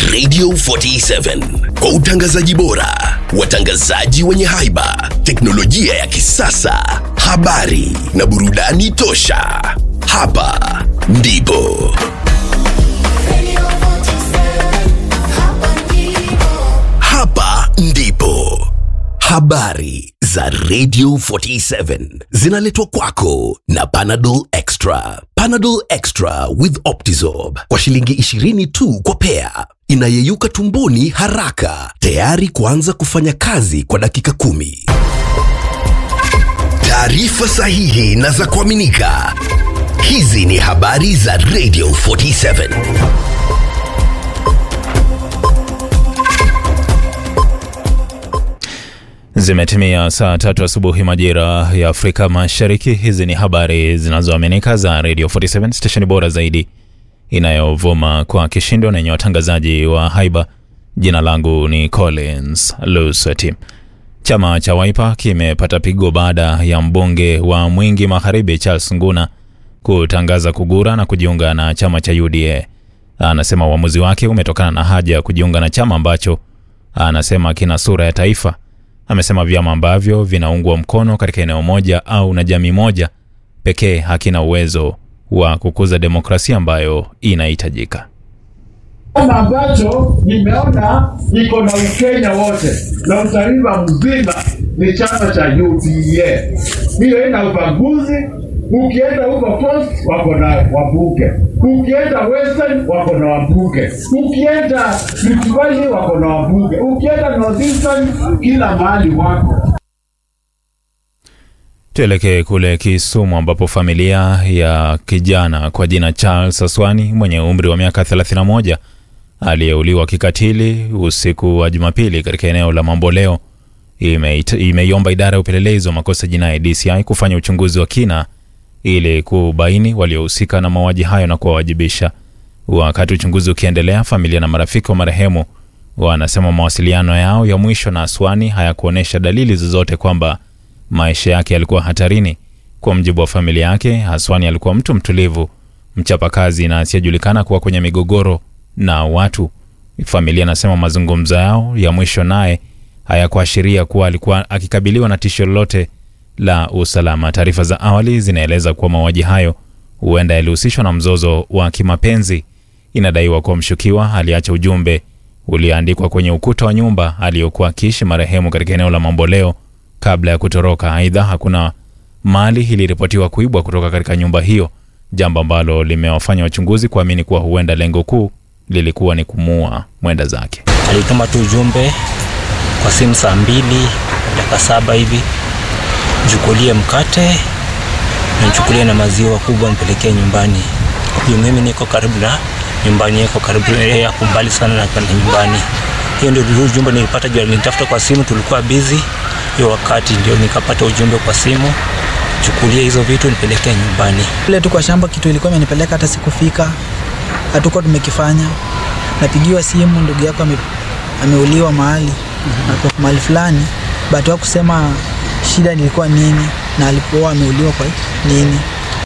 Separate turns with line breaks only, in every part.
Radio 47 kwa utangazaji bora, watangazaji wenye haiba, teknolojia ya kisasa, habari na burudani tosha. Hapa ndipo hapa ndipo habari za Radio 47 zinaletwa kwako na Panadol Extra. Panadol Extra with Optizorb kwa shilingi 20 tu kwa pea, inayeyuka tumboni haraka, tayari kuanza kufanya kazi kwa dakika kumi. Taarifa sahihi na za kuaminika. Hizi ni habari za Radio 47.
Zimetimia saa tatu asubuhi majira ya Afrika Mashariki. Hizi ni habari zinazoaminika za Radio 47 stesheni bora zaidi inayovuma kwa kishindo na yenye watangazaji wa haiba. Jina langu ni Collins Lusati. Chama cha Wiper kimepata pigo baada ya mbunge wa Mwingi Magharibi Charles Nguna kutangaza kugura na kujiunga na chama cha UDA. Anasema uamuzi wake umetokana na haja ya kujiunga na chama ambacho anasema kina sura ya taifa. Amesema vyama ambavyo vinaungwa mkono katika eneo moja au na jamii moja pekee hakina uwezo wa kukuza demokrasia ambayo inahitajika.
Chama ambacho nimeona iko na Ukenya wote na utaifa mzima ni chama cha UDA. Hiyo ina ubaguzi. Ukienda huko Coast wako na wabunge, ukienda Western wako na wabunge, ukienda Rift Valley wako na wabunge, ukienda Northeastern kila mahali wako.
Tuelekee kule Kisumu ambapo familia ya kijana kwa jina Charles Aswani mwenye umri wa miaka 31 aliyeuliwa kikatili usiku wa Jumapili katika eneo la Mamboleo imeita- imeiomba idara ya upelelezi wa makosa jinai DCI kufanya uchunguzi wa kina ili kubaini waliohusika na mauaji hayo na kuwawajibisha. Wakati uchunguzi ukiendelea, familia na marafiki wa marehemu wanasema mawasiliano yao ya mwisho na Aswani hayakuonyesha dalili zozote kwamba maisha yake yalikuwa hatarini. Kwa mjibu wa familia yake, Aswani alikuwa mtu mtulivu, mchapakazi na asiyejulikana kuwa kwenye migogoro na watu. Familia anasema mazungumzo yao ya mwisho naye hayakuashiria kuwa alikuwa akikabiliwa na tisho lolote la usalama. Taarifa za awali zinaeleza kuwa mauaji hayo huenda yalihusishwa na mzozo wa kimapenzi. Inadaiwa kuwa mshukiwa aliacha ujumbe ulioandikwa kwenye ukuta wa nyumba aliyokuwa akiishi marehemu katika eneo la Mamboleo kabla ya kutoroka. Aidha, hakuna mali iliripotiwa kuibwa kutoka katika nyumba hiyo, jambo ambalo limewafanya wachunguzi kuamini kuwa huenda lengo kuu lilikuwa ni kumuua mwenda zake.
alituma tu ujumbe kwa simu saa mbili dakika saba hivi, chukulie mkate na nichukulie na maziwa kubwa mpelekee nyumbani. Huyu mimi niko karibu na nyumbani, yako karibu yeye yako mbali sana na na nyumbani. Hiyo ndio ujumbe nilipata, juu nilitafuta kwa simu, tulikuwa busy hiyo wakati, ndio nikapata ujumbe kwa simu, chukulie hizo vitu nipelekee nyumbani.
Ile tu kwa shamba kitu ilikuwa imenipeleka hata sikufika, hatukuwa tumekifanya. Napigiwa simu, ndugu yako ame, ameuliwa mahali ako mahali fulani, but kusema shida ilikuwa nini na alipokuwa ameuliwa kwa nini.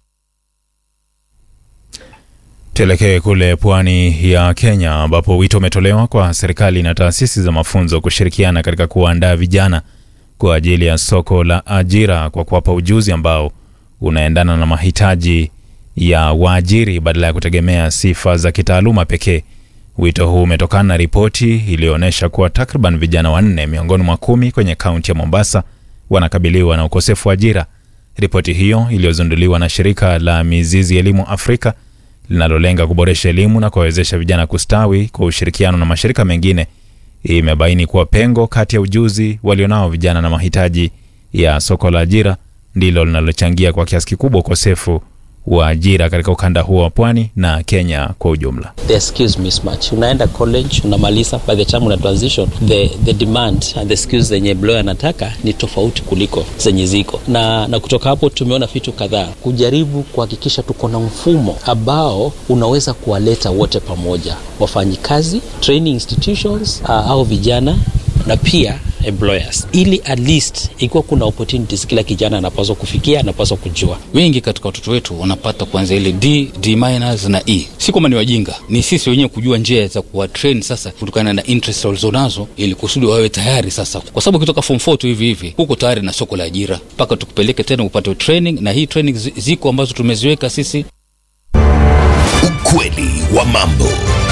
Tuelekee kule pwani ya Kenya ambapo wito umetolewa kwa serikali na taasisi za mafunzo kushirikiana katika kuandaa vijana kwa ajili ya soko la ajira kwa kuwapa ujuzi ambao unaendana na mahitaji ya waajiri badala ya kutegemea sifa za kitaaluma pekee. Wito huu umetokana na ripoti iliyoonyesha kuwa takriban vijana wanne miongoni mwa kumi kwenye kaunti ya Mombasa wanakabiliwa na ukosefu wa ajira. Ripoti hiyo iliyozinduliwa na shirika la Mizizi Elimu Afrika linalolenga kuboresha elimu na kuwawezesha vijana kustawi kwa ushirikiano na mashirika mengine imebaini kuwa pengo kati ya ujuzi walionao vijana na mahitaji ya soko la ajira ndilo linalochangia kwa kiasi kikubwa ukosefu wa ajira katika ukanda huo wa pwani na Kenya kwa ujumla.
the skills mismatch unaenda college unamaliza by the time una transition the, the demand and the skills zenye employer anataka ni tofauti kuliko zenye ziko na, na kutoka hapo tumeona vitu kadhaa kujaribu kuhakikisha tuko na mfumo ambao unaweza kuwaleta wote pamoja wafanyikazi training institutions uh, au vijana na pia employers ili at least ikiwa kuna opportunities kila kijana anapaswa kufikia anapaswa kujua
wengi katika watoto wetu wanapata kwanza ile d d minus na e si kwamba ni wajinga ni sisi wenyewe kujua njia za kuwatrain sasa kutokana na interest walizonazo ili kusudi wawe tayari sasa kwa sababu ukitoka form 4 tu hivi hivi huko tayari na soko la ajira mpaka tukupeleke tena upate training na hii training zi- ziko ambazo tumeziweka sisi
Ukweli wa mambo.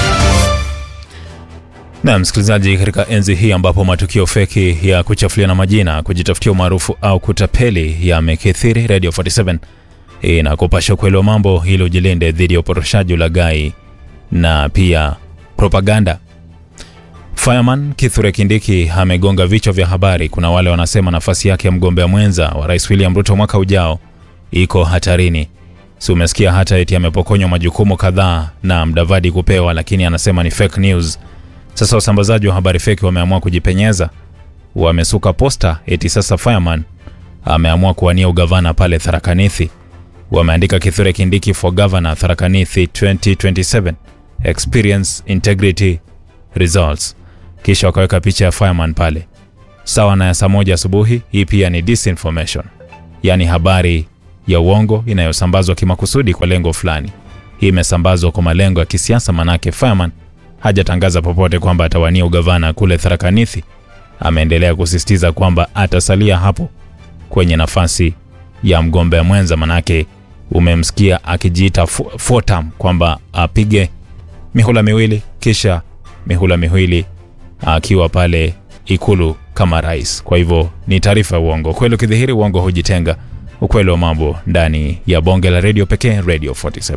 Na msikilizaji, katika enzi hii ambapo matukio feki ya kuchafuliana majina, kujitafutia umaarufu au kutapeli yamekithiri, Radio 47 inakupasha ukweli wa mambo ili ujilinde dhidi ya uporoshaji, ulaghai na pia propaganda. Fireman Kithure Kindiki amegonga vichwa vya habari. Kuna wale wanasema nafasi yake ya mgombea mwenza wa Rais William Ruto mwaka ujao iko hatarini. Si umesikia hata eti amepokonywa majukumu kadhaa na Mdavadi kupewa, lakini anasema ni fake news. Sasa wasambazaji wa habari feki wameamua kujipenyeza, wamesuka posta eti sasa Fireman ameamua kuwania ugavana pale Tharakanithi. Wameandika Kithure Kindiki for governor Tharakanithi 2027 experience integrity results, kisha wakaweka picha ya Fireman pale sawa na ya saa moja asubuhi. Hii pia ni disinformation, yaani habari ya uongo inayosambazwa kimakusudi kwa lengo fulani. Hii imesambazwa kwa malengo ya kisiasa, manake Fireman hajatangaza popote kwamba atawania ugavana kule Tharakanithi. Ameendelea kusisitiza kwamba atasalia hapo kwenye nafasi ya mgombea mwenza, manake umemsikia akijiita fo- four term kwamba apige mihula miwili kisha mihula miwili akiwa pale ikulu kama rais. Kwa hivyo ni taarifa ya uongo. Kweli ukidhihiri uongo hujitenga. Ukweli wa mambo ndani ya bonge la redio pekee, Radio 47.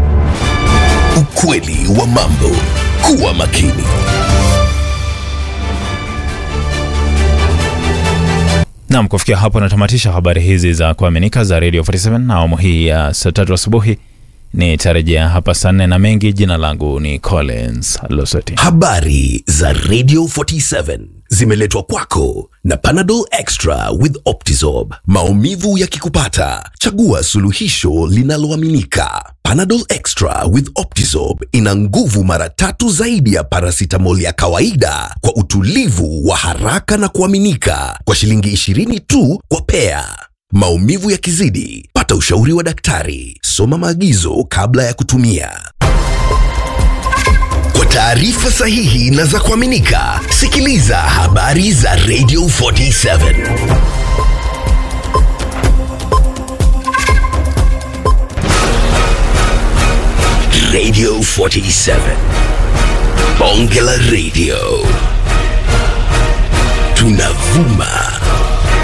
Ukweli wa mambo. Kuwa makini.
Naam, kufikia hapo natamatisha habari hizi za kuaminika za Radio 47 na awamu hii ya saa tatu asubuhi. Nitarejea hapa saa nne na mengi. Jina langu ni Collins Losoti.
Habari za Radio 47 zimeletwa kwako na Panadol Extra with Optizorb. Maumivu yakikupata, chagua suluhisho linaloaminika. Panadol Extra with Optizorb ina nguvu mara tatu zaidi ya paracetamol ya kawaida kwa utulivu wa haraka na kuaminika kwa shilingi 20 tu kwa pea. Maumivu yakizidi, pata ushauri wa daktari. Soma maagizo kabla ya kutumia. Kwa taarifa sahihi na za kuaminika, sikiliza habari za Radio 47. Radio 47. Bonge la Radio. Tunavuma